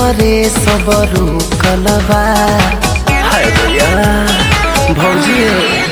भीतरे सब रुकलबा हाय भैया भौजी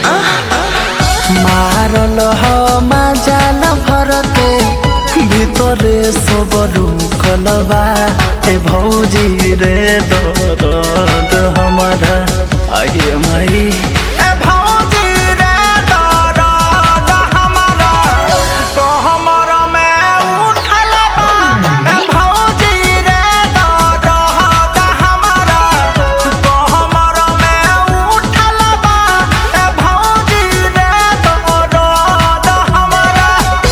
मारल ह माजाल भरते ভিতরে সব রুকলবা এ ভৌজি রে দরদ हमारा আগে মাই এ ভৌজি রে দরদ हमारा তো हमरा में उठलबा এ ভৌজি রে দরদ हमारा তো हमरा में उठलबा এ ভৌজি রে দরদ हमारा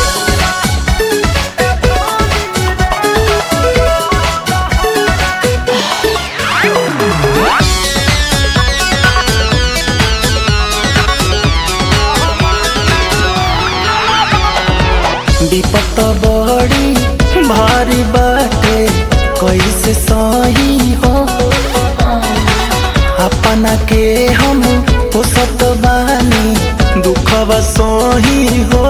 विपत बड़ी भारी बाटे कैसे सही हो अपना के हम पोसत बानी दुखवा सही हो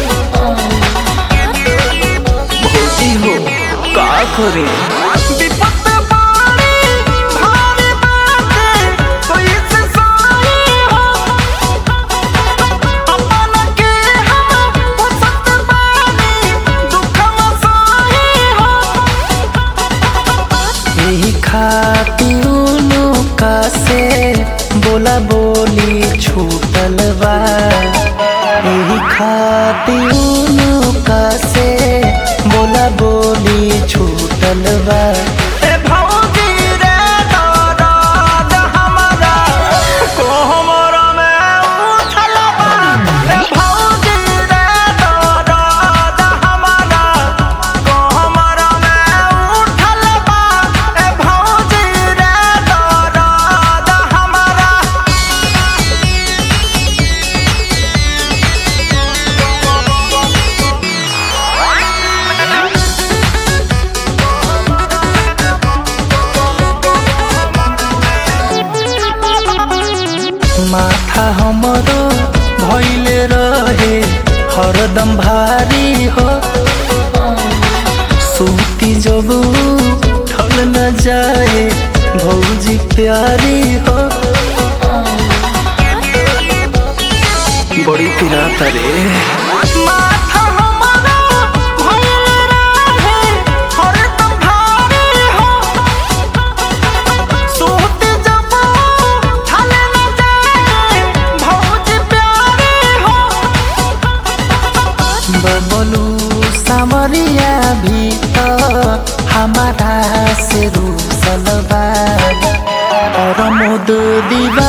भौजी हो का करे विपत बड़ी भारी बाटे कैसे सही हो अपना के हम पोसत बानी दुखवा सही हो यही खातिर का से बोला बोली छूटल बा यही खातिर का से बोला बोली छूटल बा ए भौजी रे दरद हमारा को हमरा में उठल बा ए भौजी रे दरद हमारा को हमरा में उठल बा ए भौजी रे दरद हमारा माथा हमरो भइले रहे हरदम भारी हो सूती जब ठल न जाए भौजी प्यारी हो बड़ी पिराता रे माथा हमरो भइले रहे हरदम भारी हो सूत जब थाले न जाए भौज प्यारे हो बबलू सामरिया भी तो हमारा से रूसलबा और मुद दीवा